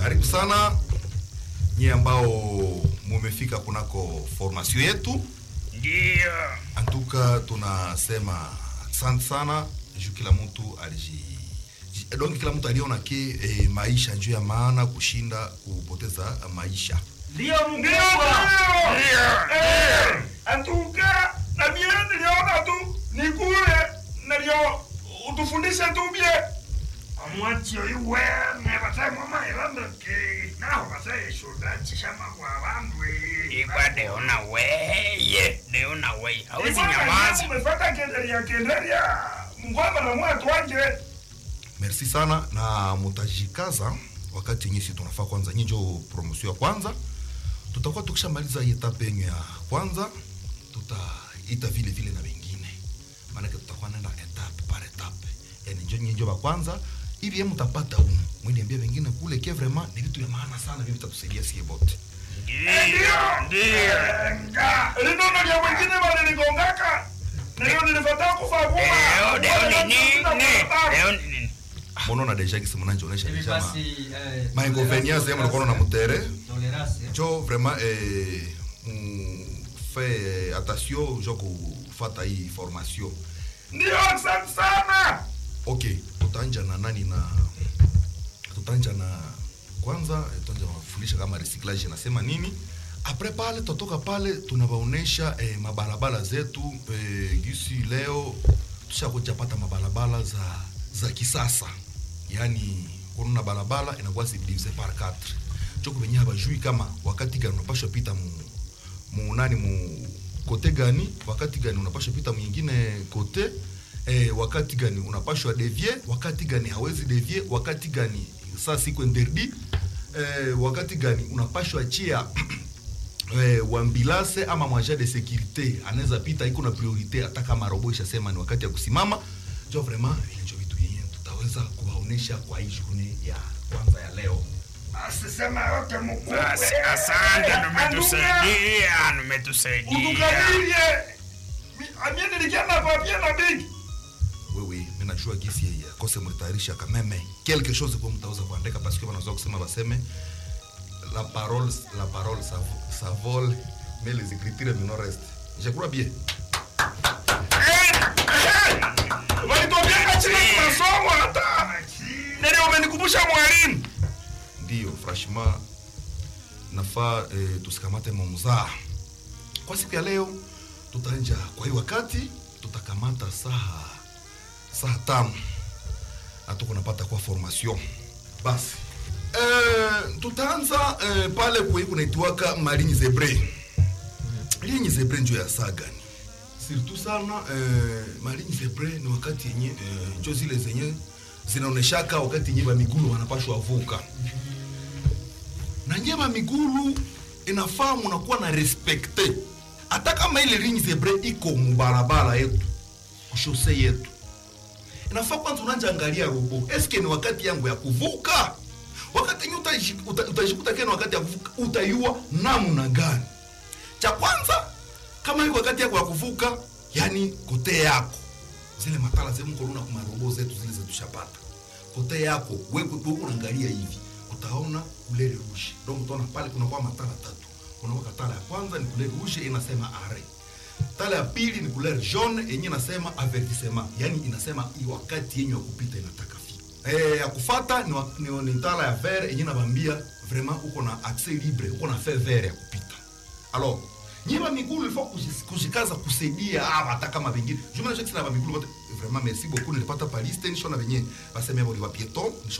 Karibu sana nyie ambao mumefika kunako formation yetu. Ndio. Antuka tunasema asante sana juu kila mtu aliji ji- donc kila mtu aliona ke eh, maisha njuu ya maana kushinda kupoteza maisha. Ndio Ndio. mkubwa. Ndio. Eh, Antuka na mie niliona tu nikule nalio utufundishe tu bie. Omwatyo iwe nebatemo mairando ke naho basayeshuda chishama kwa bandu Iba deona weye, deona weye. Hawezi nyamaza. Umefata kenderia kenderia. Mngwamba na mwa twanje. Merci sana na mutajikaza wakati yenye si tunafaa kwanza nyinjo promotion ya kwanza tutakuwa tukishamaliza hii etape yenyu ya kwanza tutaita vile vile na wengine maanake tutakuwa naenda etape par etape yani njo nyinjo wa kwanza hivi yeye mtapata umu mwiniambia wengine kule ke vraiment ni vitu ya maana sana vivi vitatusaidia sie bote Ndio. Ndio. Nga. Lino nalia wengine waliligongaka. Ndio nilifata kufa Deo, kuma. deo ni nini? Deo ni nini? monona deja kisi mnanjionesha Hivi deja ma basi eh, mainconvenience yemo nakuona na mutere tolerance njo vraiment eh, mfe attention jo kufata hii formation Ndio asante sana. ok tutanja na nani na tutanja na kwanza tutanja kufundisha kama recyclage nasema nini apres pale totoka pale tunawaonesha eh, mabarabara zetu eh, gisi leo tushakuja pata mabarabara za za kisasa yaani kununa barabara inakuwa subdivise par 4 choko venye habajui kama wakati gani unapashwa pita mu, mu nani mu kote gani wakati gani unapashwa pita mwingine kote eh, wakati gani unapashwa devie wakati gani hawezi devie wakati gani saa siku interdi eh, wakati gani unapashwa chia eh, wambilase ama mwaja de securite anaweza pita iko na priorite hata kama robo ishasema ni wakati ya kusimama jo vraiment ile njo vitu yenye tutaweza kuwaonesha kwa hii journée ya kwanza ya leo Asisema yote mkubwa. Basi asante, numetusaidia, numetusaidia. Utukadirie. Amie nilikiana papie na bigi. wewe mimi najua gisi ya kose mlitayarisha kameme quelque chose kwa mtaweza kuandika parce que wanaweza kusema baseme la parole la parole ça, vo- ça vole mais les écritures ne restent je crois bien Walitobiaka chini kwa masomo hata. Ndio umenikumbusha mwalimu. ndio franchement nafaa eh, tusikamate mamzaa kwa siku ya leo tutaanja kwa hii wakati tutakamata saa saa tano na tuko napata kwa formation basi eh, tutaanza eh, pale kwe kunaitwaka marini zebre linyi zebre njo ya saa gani surtout sana eh, marini zebre ni wakati yenye eh, njo zile zenye zinaoneshaka wakati yenye bamigulu wanapashwa vuka na nyema migulu inafaa munakuwa na respekte hata kama ile ligne zebre iko mubarabara yetu kushose yetu inafaa kwanza unanja angalia robo eske ni wakati yangu ya kuvuka wakati yenye utaji- uta- utajikuta kena wakati ya kuvuka utaiua namna gani cha kwanza kama iko wakati yako ya kuvuka yani kote yako zile matala zemkoluna kumarobo zetu zile zetushapata kote yako wewe wewe unaangalia hivi utaona kulere rouge donc utaona pale kuna kwa matala tatu kuna kwa tala ya kwanza ni kulere rouge inasema arrêt tala ya pili ni couleur jaune yenye inasema avertissement yani inasema hii wakati yenye ya kupita inataka fika eh ya kufata ni, wa- ni, ni tala ya vert yenye nabambia vraiment uko na accès libre uko na fait vert ya kupita alors nyima migulu ilifo kushikaza kusaidia hawa hata kama vingine jumana shakisi na migulu wote vraiment merci beaucoup nilipata paliste nishona venye baseme boli wa pieton